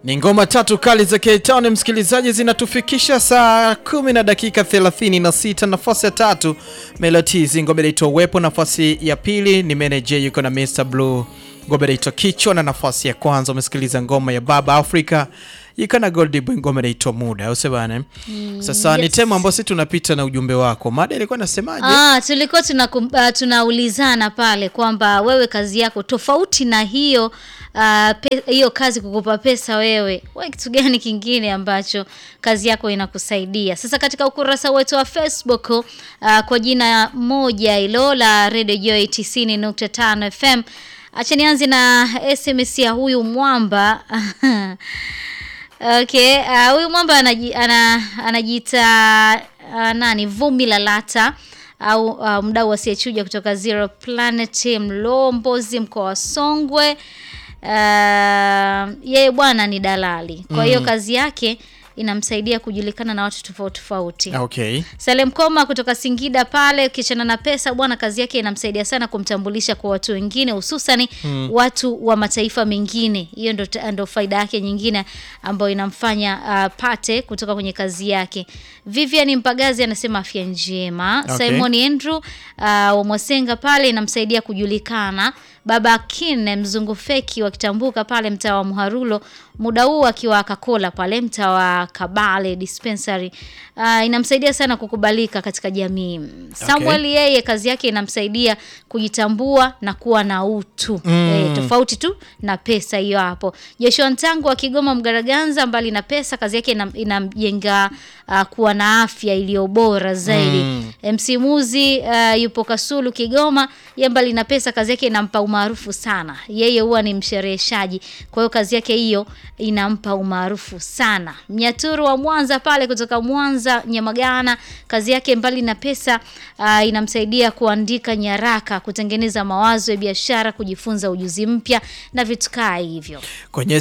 Ni ngoma tatu kali za K-Town msikilizaji, zinatufikisha saa kumi na dakika 36. Nafasi ya tatu Melodies, ngoma inaitwa Uwepo. Nafasi ya pili ni Manager yuko na Mr Blue, ngoma inaitwa Kichwa, na nafasi ya kwanza umesikiliza ngoma ya Baba Africa yuko na Gold Boy, ngoma inaitwa Muda, au bana? Sasa ni yes. tema ambayo sisi tunapita na ujumbe wako. Mada ilikuwa nasemaje? Ah, tulikuwa tunakum- ah, tunaulizana pale kwamba wewe kazi yako tofauti na hiyo ah, pe- hiyo kazi kukupa pesa wewe, wewe kitu gani kingine ambacho kazi yako inakusaidia? Sasa katika ukurasa wetu wa Facebook ah, kwa jina moja hilo la Radio Joy 90.5 FM, acha nianze na SMS ya huyu mwamba Okay, uh, huyu mwamba anaji, ana, anajiita uh, nani Vumi Lalata au uh, mdau asiyechuja kutoka Zero Planet Mlombozi, mkoa wa Songwe. Uh, yeye bwana ni dalali, kwa hiyo kazi yake inamsaidia kujulikana na watu tofauti tofauti. Okay. Salem Koma kutoka Singida pale, ukiachana na pesa bwana, kazi yake inamsaidia sana kumtambulisha kwa watu wengine, hususani watu wa mataifa mengine. Hiyo ndo, ndo faida yake nyingine ambayo inamfanya uh, pate kutoka kwenye kazi yake. Vivian Mpagazi anasema afya njema. Okay. Simon Andrew uh, wa Mwasenga pale inamsaidia kujulikana. Baba Kin mzungu feki wa Kitambuka pale mtaa wa Muharulo, muda huu akiwa Kakola pale mtaa wa Kabale dispensary. Uh, inamsaidia sana kukubalika katika jamii. Samuel yeye kazi yake inamsaidia kujitambua na kuwa na utu eh, tofauti tu na pesa hiyo hapo. Joshua Ntangu wa Kigoma Mgaraganza, mbali na pesa, kazi yake inam- inamjenga uh, kuwa na afya iliyo bora zaidi. MC Muzi uh, yupo Kasulu Kigoma, ye mbali na pesa, kazi yake inampa umaarufu sana. Yeye huwa ni mshereheshaji, kwa hiyo kazi yake hiyo inampa umaarufu sana. Mnyaturu wa Mwanza pale kutoka Mwanza Nyamagana, kazi yake mbali na pesa uh, inamsaidia kuandika nyaraka, kutengeneza mawazo ya biashara, kujifunza ujuzi mpya na vitu kaa hivyo. kwenye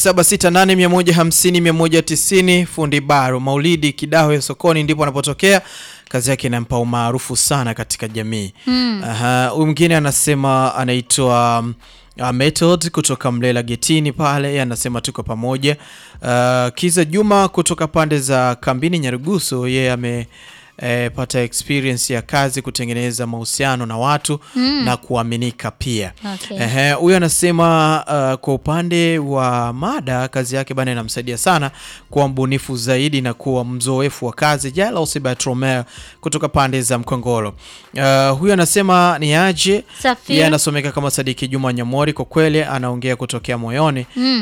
0768150190 fundi baro Maulidi Kidawe sokoni ndipo anapotokea. Kazi yake inampa umaarufu sana katika jamii. Aha, huyu mwingine anasema anaitwa um, uh, Method kutoka Mlela Getini pale, yeye anasema tuko pamoja. Uh, Kiza Juma kutoka pande za Kambini Nyarugusu, yeye ame eh, pata experience ya kazi kutengeneza mahusiano na watu na kuaminika pia. Okay. Ehe, huyu anasema uh, kwa upande wa mada kazi yake bana inamsaidia sana kuwa mbunifu zaidi na kuwa mzoefu wa kazi. Jalos Bartromeo kutoka pande za Mkongolo. Uh, huyu anasema ni aje Safir. yeye anasomeka kama Sadiki Juma Nyamori, kwa kweli anaongea kutokea moyoni. Mm.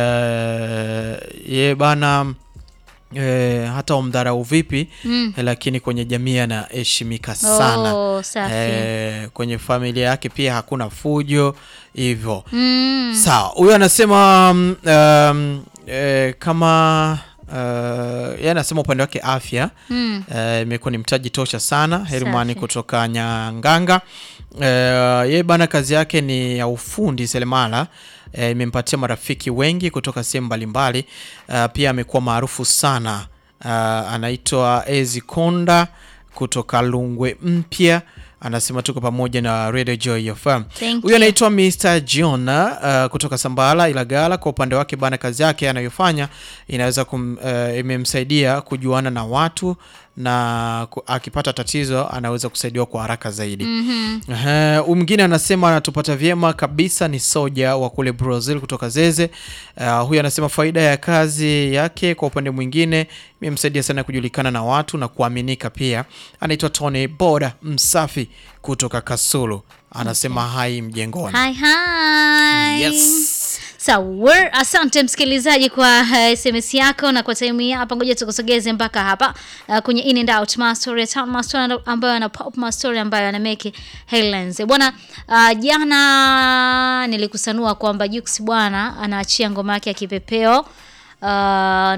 Eh, ye bana eh, hata umdharau vipi Mm. eh, lakini kwenye jamii anaheshimika sana. Oh, safi. Eh, kwenye familia yake pia hakuna fujo hivyo. Mm. Sawa, huyo anasema um, um, eh, kama uh, yeye anasema upande wake afya Mm. eh, imekuwa ni mtaji tosha sana. Hermani Safi. kutoka Nyanganga eh, yeye bana kazi yake ni ya ufundi selemala eh, imempatia marafiki wengi kutoka sehemu mbalimbali. Uh, pia amekuwa maarufu sana uh, anaitwa Ezi Konda kutoka Lungwe Mpya anasema tuko pamoja na Radio Joy FM. Thank Huyu you. anaitwa Mr. Jiona uh, kutoka Sambala Ilagala. Kwa upande wake bana, kazi yake anayofanya inaweza kum, uh, imemsaidia kujuana na watu na ku, akipata tatizo anaweza kusaidiwa kwa haraka zaidi. Ehe, huyu mwingine anasema anatupata vyema kabisa, ni Soja wa kule Brazil kutoka Zeze. Uh, huyu anasema faida ya kazi yake kwa upande mwingine imemsaidia sana kujulikana na watu na kuaminika pia. Anaitwa Tony Boda Msafi kutoka Kasulu, anasema hai mjengoni. Hi, hi. Yes. Sawa, asante msikilizaji kwa uh, SMS yako na kwa time hii hapa, ngoja tukusogeze mpaka hapa uh, kwenye in and out mastory town mastory ambayo ana pop mastory ambayo ana make headlines bwana. Uh, jana nilikusanua kwamba Jux bwana anaachia ngoma yake ya kipepeo uh,